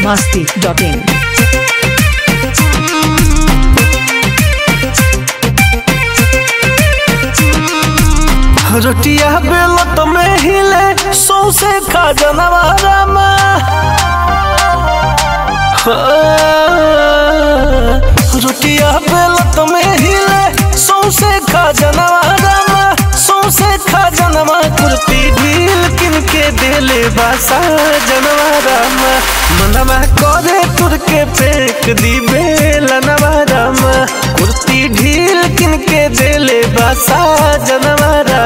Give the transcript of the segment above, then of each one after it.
masti.in. रोटिया बेलत में हिले सौसे खा जनवारा रोटिया बेलत में हिले सौसे खा जनवारा सौसे खा जनवा कुर्ती ढील किन के देले बासा जनवारा मनवा करे तुर के फेंक दी बेलनवारा कुर्ती ढील किन के देले बासा जनवारा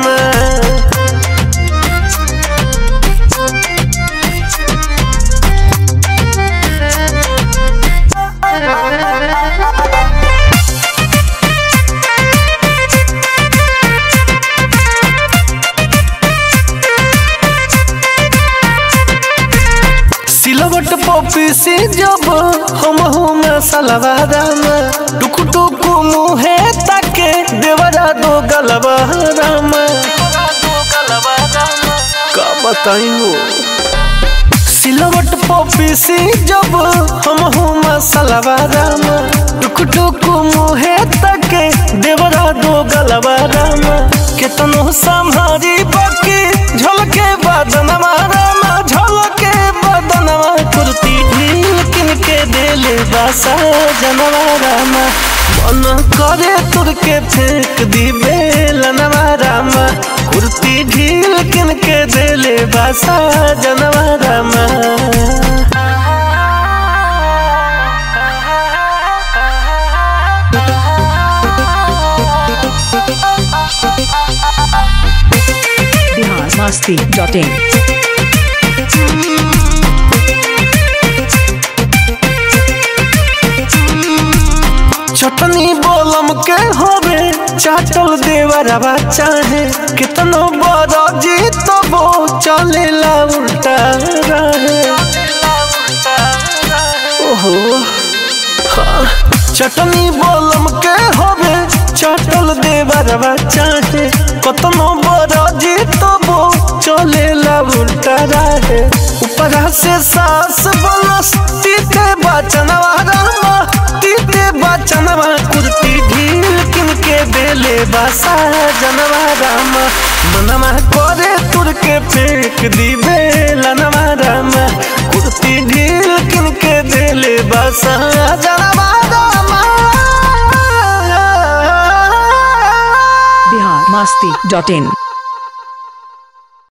सिलवट पपी से जब हम हम सलवारा में टुक टुक मुहे ताके देवरा दो गलवारा में का बताई हो सिलवट पपी से जब हम हम सलवारा में टुक टुक मुहे ताके देवरा दो गलवारा में केतनो संभारी बाकी झलके बदनवा रामा झलके बदनवा कुर्ती ढील किन के देले बासा जनवारा मा मन करे तुर के फेंक दी बेलनवा रामा कुर्ती ढील किन के देले बासा जनवारा मा Bihar masti.in. चटनी बोलम के होवे चाटल देवरवा चाहे कितनो बड़ा जी तो वो चलेला उल्टा रहे ओहो हाँ। चटनी बोलम के होवे चाटल देवरवा चाहे कतनो बड़ा जी तो वो चलेला उल्टा रहे ऊपरा से सास बोलस तीते बचनवा रामा तीते बचनवा कुर्ती ढील किन के देले बासा जनवा रामा मनवा करे तुर के फेंक दी बेलनवा रामा कुर्ती ढील किन के देले बासा जनवा रामा Bihar masti.in.